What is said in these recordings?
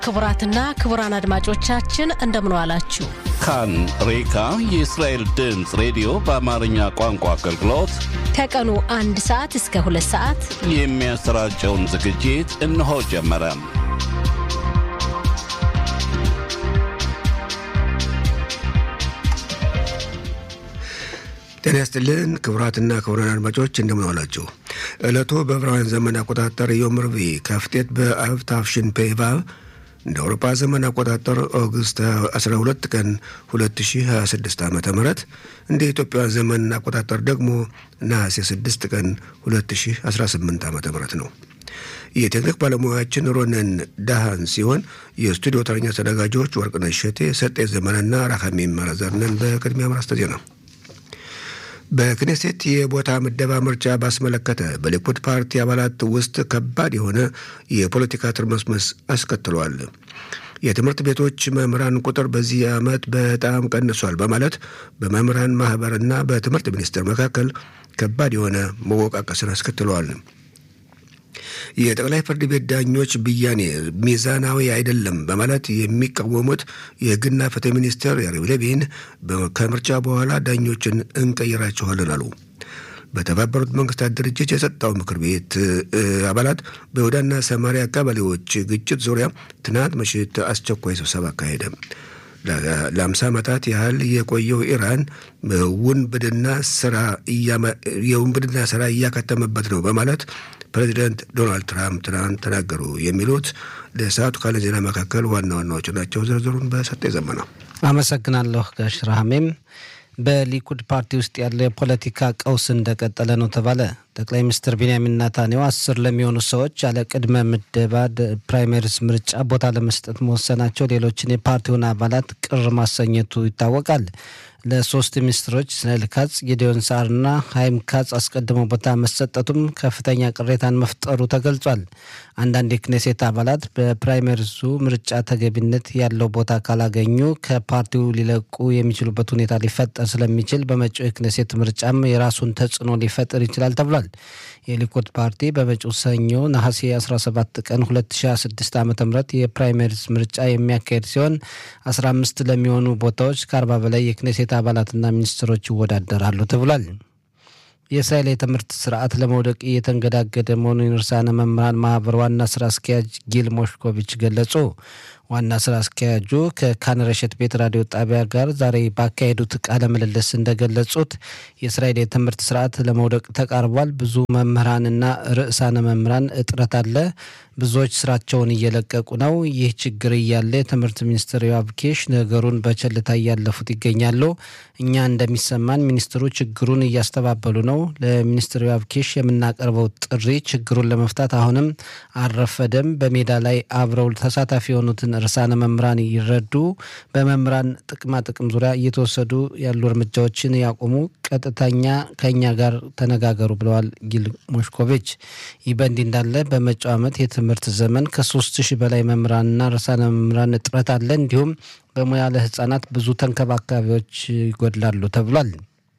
ክቡራትና ክቡራን አድማጮቻችን እንደምን ዋላችሁ። ካን ሬካ የእስራኤል ድምፅ ሬዲዮ በአማርኛ ቋንቋ አገልግሎት ከቀኑ አንድ ሰዓት እስከ ሁለት ሰዓት የሚያሰራጨውን ዝግጅት እነሆ ጀመረ። ጤና ይስጥልን ክቡራትና ክቡራን አድማጮች እንደምን ዋላችሁ። ዕለቱ በዕብራውያን ዘመን አቆጣጠር ዮም ርቡዕ ከፍቴት በአብ ታፍሽን ፔቫቭ እንደ አውሮፓ ዘመን አቆጣጠር ኦገስት 12 ቀን 2026 ዓ ም እንደ ኢትዮጵያውያን ዘመን አቆጣጠር ደግሞ ነሐሴ 6 ቀን 2018 ዓ ም ነው። የቴክኒክ ባለሙያችን ሮነን ዳሃን ሲሆን የስቱዲዮ ተረኛ ተዘጋጆች ወርቅነሽ ሸቴ፣ ሰጤ ዘመንና ራካሚም መረዘርነን። በቅድሚያ ማርስተ ዜና በክኔሴት የቦታ ምደባ ምርጫ ባስመለከተ በሊኩድ ፓርቲ አባላት ውስጥ ከባድ የሆነ የፖለቲካ ትርምስምስ አስከትሏል። የትምህርት ቤቶች መምህራን ቁጥር በዚህ ዓመት በጣም ቀንሷል በማለት በመምህራን ማህበርና በትምህርት ሚኒስቴር መካከል ከባድ የሆነ መወቃቀስን አስከትለዋል። የጠቅላይ ፍርድ ቤት ዳኞች ብያኔ ሚዛናዊ አይደለም በማለት የሚቃወሙት የሕግና ፍትህ ሚኒስትር ያሪው ሌቪን ከምርጫ በኋላ ዳኞችን እንቀይራቸዋለን አሉ። በተባበሩት መንግስታት ድርጅት የጸጥታው ምክር ቤት አባላት በይሁዳና ሰማሪያ ቀበሌዎች ግጭት ዙሪያ ትናንት ምሽት አስቸኳይ ስብሰባ አካሄደ። ለአምሳ ዓመታት ያህል የቆየው ኢራን ውንብድና ስራ የውንብድና ስራ እያከተመበት ነው በማለት ፕሬዚደንት ዶናልድ ትራምፕ ትናንት ተናገሩ። የሚሉት ለሰዓቱ ካለ ዜና መካከል ዋና ዋናዎቹ ናቸው። ዝርዝሩን በሰጠ ዘመና አመሰግናለሁ ጋሽ ረሃሜም። በሊኩድ ፓርቲ ውስጥ ያለው የፖለቲካ ቀውስ እንደቀጠለ ነው ተባለ። ጠቅላይ ሚኒስትር ቢንያሚን ናታንያሁ አስር ለሚሆኑ ሰዎች ያለ ቅድመ ምደባ ፕራይመሪስ ምርጫ ቦታ ለመስጠት መወሰናቸው ሌሎችን የፓርቲውን አባላት ቅር ማሰኘቱ ይታወቃል። ለሶስት ሚኒስትሮች እስራኤል ካጽ፣ ጌዲዮን ሳርና ሀይም ካጽ አስቀድመው ቦታ መሰጠቱም ከፍተኛ ቅሬታን መፍጠሩ ተገልጿል። አንዳንድ የክኔሴት አባላት በፕራይመሪሱ ምርጫ ተገቢነት ያለው ቦታ ካላገኙ ከፓርቲው ሊለቁ የሚችሉበት ሁኔታ ሊፈጠር ስለሚችል በመጪው የክኔሴት ምርጫም የራሱን ተጽዕኖ ሊፈጥር ይችላል ተብሏል። የሊኩድ ፓርቲ በመጪው ሰኞ ነሐሴ 17 ቀን 2026 ዓ ም የፕራይመሪስ ምርጫ የሚያካሄድ ሲሆን 15 ለሚሆኑ ቦታዎች ከ40 በላይ የክኔሴት አባላትና ሚኒስትሮች ይወዳደራሉ ተብሏል። የእስራኤል የትምህርት ስርዓት ለመውደቅ እየተንገዳገደ መሆኑን ርዕሳነ መምህራን ማህበር ዋና ስራ አስኪያጅ ጊል ሞሽኮቪች ገለጹ። ዋና ስራ አስኪያጁ ከካንረሸት ቤት ራዲዮ ጣቢያ ጋር ዛሬ ባካሄዱት ቃለ ምልልስ እንደገለጹት የእስራኤል የትምህርት ስርዓት ለመውደቅ ተቃርቧል። ብዙ መምህራንና ርዕሳነ መምህራን እጥረት አለ። ብዙዎች ስራቸውን እየለቀቁ ነው። ይህ ችግር እያለ የትምህርት ሚኒስትር ዮአብ ኪሽ ነገሩን በቸልታ እያለፉት ይገኛሉ። እኛ እንደሚሰማን ሚኒስትሩ ችግሩን እያስተባበሉ ነው። ለሚኒስትር ዮአብ ኪሽ የምናቀርበው ጥሪ ችግሩን ለመፍታት አሁንም አልረፈደም። በሜዳ ላይ አብረው ተሳታፊ የሆኑትን ርዕሳነ መምህራን ይረዱ። በመምህራን ጥቅማ ጥቅም ዙሪያ እየተወሰዱ ያሉ እርምጃዎችን ያቆሙ። ቀጥተኛ ከእኛ ጋር ተነጋገሩ ብለዋል ጊል ሞሽኮቪች። ይህ በእንዲህ እንዳለ በመጪው ዓመት የትምህርት ዘመን ከሶስት ሺህ በላይ መምህራንና ርዕሳነ መምህራን እጥረት አለ። እንዲሁም በሙያ ለህጻናት ብዙ ተንከባካቢዎች ይጎድላሉ ተብሏል።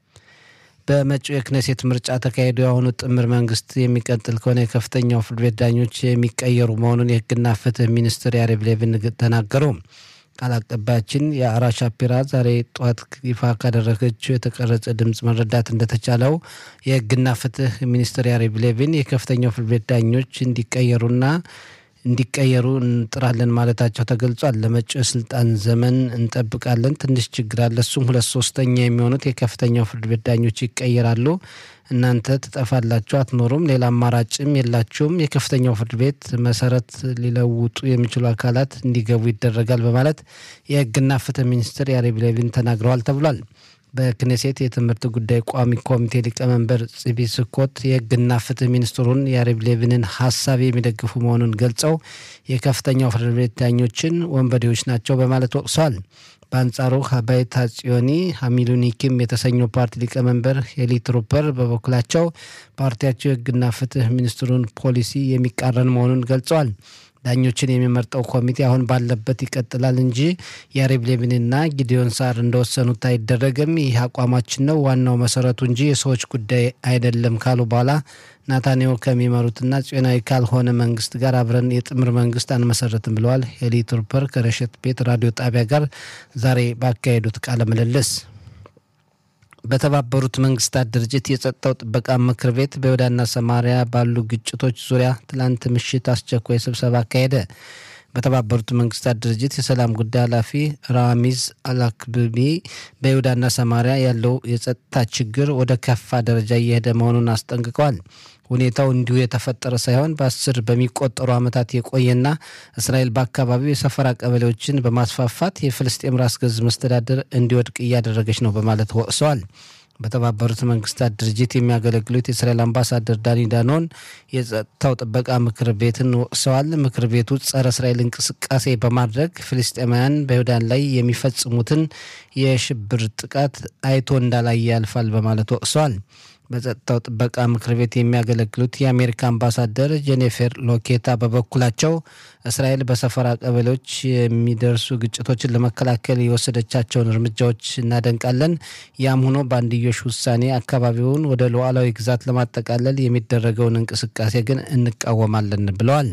በመጪው የክኔሴት ምርጫ ተካሂዶ የአሁኑ ጥምር መንግስት የሚቀጥል ከሆነ የከፍተኛው ፍርድ ቤት ዳኞች የሚቀየሩ መሆኑን የህግና ፍትህ ሚኒስትር ያሪቭ ሌቪን ተናገሩ። ቃል አቀባያችን የአራ ሻፒራ ዛሬ ጠዋት ይፋ ካደረገችው የተቀረጸ ድምፅ መረዳት እንደተቻለው የህግና ፍትህ ሚኒስትር ያሪቭ ሌቪን የከፍተኛው ፍርድ ቤት ዳኞች እንዲቀየሩና እንዲቀየሩ እንጥራለን ማለታቸው ተገልጿል። ለመጪው የስልጣን ዘመን እንጠብቃለን። ትንሽ ችግር አለ። እሱም ሁለት ሶስተኛ የሚሆኑት የከፍተኛው ፍርድ ቤት ዳኞች ይቀየራሉ። እናንተ ትጠፋላችሁ፣ አትኖሩም፣ ሌላ አማራጭም የላችሁም። የከፍተኛው ፍርድ ቤት መሰረት ሊለውጡ የሚችሉ አካላት እንዲገቡ ይደረጋል በማለት የህግና ፍትህ ሚኒስትር ያሪቭ ሌቪን ተናግረዋል ተብሏል። በክኔሴት የትምህርት ጉዳይ ቋሚ ኮሚቴ ሊቀመንበር ጽቢ ስኮት የህግና ፍትህ ሚኒስትሩን የያሪቭ ሌቪንን ሀሳብ የሚደግፉ መሆኑን ገልጸው የከፍተኛው ፍርድ ቤት ዳኞችን ወንበዴዎች ናቸው በማለት ወቅሰዋል። በአንጻሩ ሀባይት ሀጽዮኒ ሀሚሉኒኪም የተሰኘው ፓርቲ ሊቀመንበር ሄሊ ትሩፐር በበኩላቸው ፓርቲያቸው የህግና ፍትህ ሚኒስትሩን ፖሊሲ የሚቃረን መሆኑን ገልጸዋል። ዳኞችን የሚመርጠው ኮሚቴ አሁን ባለበት ይቀጥላል እንጂ የያሪቭ ሌቪንና ጊዲዮን ሳር እንደወሰኑት አይደረግም። ይህ አቋማችን ነው፣ ዋናው መሰረቱ እንጂ የሰዎች ጉዳይ አይደለም ካሉ በኋላ ናታንያሁ ከሚመሩትና ጽዮናዊ ካልሆነ መንግስት ጋር አብረን የጥምር መንግስት አንመሰረትም ብለዋል። ሄሊ ቱርፐር ከረሸት ቤት ራዲዮ ጣቢያ ጋር ዛሬ ባካሄዱት ቃለ ምልልስ በተባበሩት መንግስታት ድርጅት የጸጥታው ጥበቃ ምክር ቤት በይሁዳና ሰማሪያ ባሉ ግጭቶች ዙሪያ ትላንት ምሽት አስቸኳይ ስብሰባ አካሄደ። በተባበሩት መንግስታት ድርጅት የሰላም ጉዳይ ኃላፊ ራሚዝ አላክብቢ በይሁዳና ሰማሪያ ያለው የጸጥታ ችግር ወደ ከፋ ደረጃ እየሄደ መሆኑን አስጠንቅቀዋል። ሁኔታው እንዲሁ የተፈጠረ ሳይሆን በአስር በሚቆጠሩ ዓመታት የቆየና እስራኤል በአካባቢው የሰፈራ ቀበሌዎችን በማስፋፋት የፍልስጤም ራስ ገዝ መስተዳደር እንዲወድቅ እያደረገች ነው በማለት ወቅሰዋል። በተባበሩት መንግስታት ድርጅት የሚያገለግሉት የእስራኤል አምባሳደር ዳኒ ዳኖን የጸጥታው ጥበቃ ምክር ቤትን ወቅሰዋል። ምክር ቤቱ ጸረ እስራኤል እንቅስቃሴ በማድረግ ፍልስጤማውያን በይሁዳን ላይ የሚፈጽሙትን የሽብር ጥቃት አይቶ እንዳላየ ያልፋል በማለት ወቅሰዋል። በጸጥታው ጥበቃ ምክር ቤት የሚያገለግሉት የአሜሪካ አምባሳደር ጄኔፌር ሎኬታ በበኩላቸው እስራኤል በሰፈራ ቀበሌዎች የሚደርሱ ግጭቶችን ለመከላከል የወሰደቻቸውን እርምጃዎች እናደንቃለን። ያም ሆኖ በአንድዮሽ ውሳኔ አካባቢውን ወደ ሉዓላዊ ግዛት ለማጠቃለል የሚደረገውን እንቅስቃሴ ግን እንቃወማለን ብለዋል።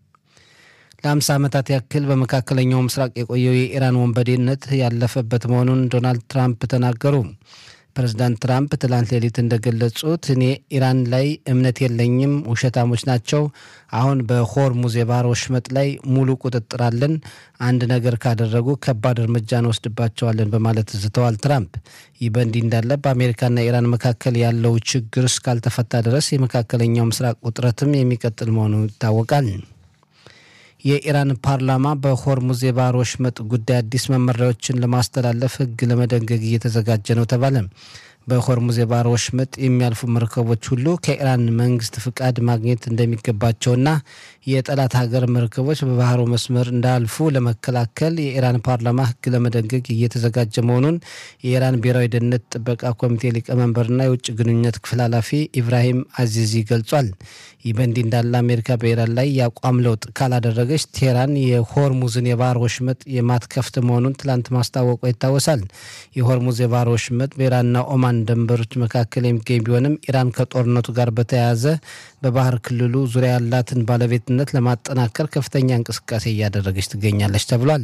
ለአምሳ ዓመታት ያክል በመካከለኛው ምስራቅ የቆየው የኢራን ወንበዴነት ያለፈበት መሆኑን ዶናልድ ትራምፕ ተናገሩ። ፕሬዚዳንት ትራምፕ ትላንት ሌሊት እንደገለጹት እኔ ኢራን ላይ እምነት የለኝም፣ ውሸታሞች ናቸው። አሁን በሆርሙዝ የባህር ወሽመጥ ላይ ሙሉ ቁጥጥር አለን። አንድ ነገር ካደረጉ ከባድ እርምጃ እንወስድባቸዋለን በማለት ዝተዋል ትራምፕ። ይህ በእንዲህ እንዳለ በአሜሪካና ኢራን መካከል ያለው ችግር እስካልተፈታ ድረስ የመካከለኛው ምስራቅ ውጥረትም የሚቀጥል መሆኑ ይታወቃል። የኢራን ፓርላማ በሆርሙዝ የባህር ወሽመጥ ጉዳይ አዲስ መመሪያዎችን ለማስተላለፍ ሕግ ለመደንገግ እየተዘጋጀ ነው ተባለ። በሆርሙዝ የባህር ወሽመጥ የሚያልፉ መርከቦች ሁሉ ከኢራን መንግስት ፍቃድ ማግኘት እንደሚገባቸውና የጠላት ሀገር መርከቦች በባህሩ መስመር እንዳያልፉ ለመከላከል የኢራን ፓርላማ ሕግ ለመደንገግ እየተዘጋጀ መሆኑን የኢራን ብሔራዊ ደህንነት ጥበቃ ኮሚቴ ሊቀመንበርና የውጭ ግንኙነት ክፍል ኃላፊ ኢብራሂም አዚዚ ገልጿል። ይህ በእንዲህ እንዳለ አሜሪካ በኢራን ላይ የአቋም ለውጥ ካላደረገች ቴህራን የሆርሙዝን የባህር ወሽመጥ የማትከፍት መሆኑን ትላንት ማስታወቋ ይታወሳል። የሆርሙዝ የባህር ወሽመጥ በኢራንና ኦማን ድንበሮች መካከል የሚገኝ ቢሆንም ኢራን ከጦርነቱ ጋር በተያያዘ በባህር ክልሉ ዙሪያ ያላትን ባለቤትነት ለማጠናከር ከፍተኛ እንቅስቃሴ እያደረገች ትገኛለች ተብሏል።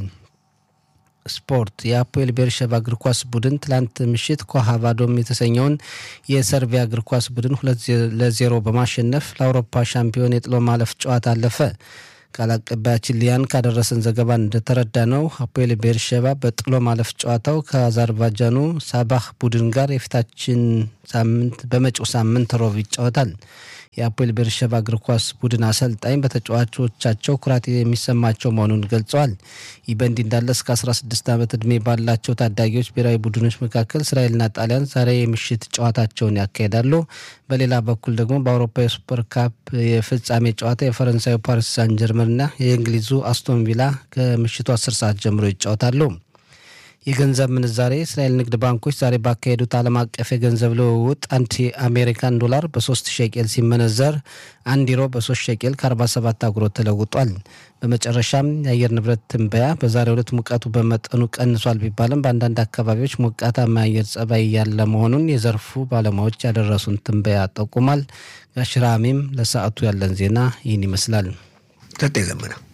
ስፖርት የአፖኤል ቤርሸባ እግር ኳስ ቡድን ትላንት ምሽት ኮሃቫዶም የተሰኘውን የሰርቢያ እግር ኳስ ቡድን ሁለት ለዜሮ በማሸነፍ ለአውሮፓ ሻምፒዮን የጥሎ ማለፍ ጨዋታ አለፈ። ቃል አቀባያችን ሊያን ካደረሰን ዘገባ እንደተረዳ ነው አፖኤል ቤርሸባ በጥሎ ማለፍ ጨዋታው ከአዘርባጃኑ ሳባህ ቡድን ጋር የፊታችን ሳምንት በመጪው ሳምንት ሮብ ይጫወታል። የአፖኤል ቤርሸባ እግር ኳስ ቡድን አሰልጣኝ በተጫዋቾቻቸው ኩራት የሚሰማቸው መሆኑን ገልጸዋል። ይህ በእንዲህ እንዳለ እስከ 16 ዓመት ዕድሜ ባላቸው ታዳጊዎች ብሔራዊ ቡድኖች መካከል እስራኤልና ጣሊያን ዛሬ የምሽት ጨዋታቸውን ያካሂዳሉ። በሌላ በኩል ደግሞ በአውሮፓ የሱፐር ካፕ የፍጻሜ ጨዋታ የፈረንሳዩ ፓሪስ ሳን ጀርመንና የእንግሊዙ አስቶን ቪላ ከምሽቱ 10 ሰዓት ጀምሮ ይጫወታሉ። የገንዘብ ምንዛሬ እስራኤል ንግድ ባንኮች ዛሬ ባካሄዱት ዓለም አቀፍ የገንዘብ ልውውጥ አንድ የአሜሪካን ዶላር በሶስት ሸቄል ሲመነዘር አንድ ዩሮ በሶስት ሸቄል ከ47 አጉሮት ተለውጧል። በመጨረሻም የአየር ንብረት ትንበያ በዛሬው ዕለት ሙቀቱ በመጠኑ ቀንሷል ቢባልም በአንዳንድ አካባቢዎች ሞቃታማ የአየር ጸባይ ያለ መሆኑን የዘርፉ ባለሙያዎች ያደረሱን ትንበያ ጠቁሟል። ጋሽራሚም ለሰዓቱ ያለን ዜና ይህን ይመስላል። ሰጠ ዘመነ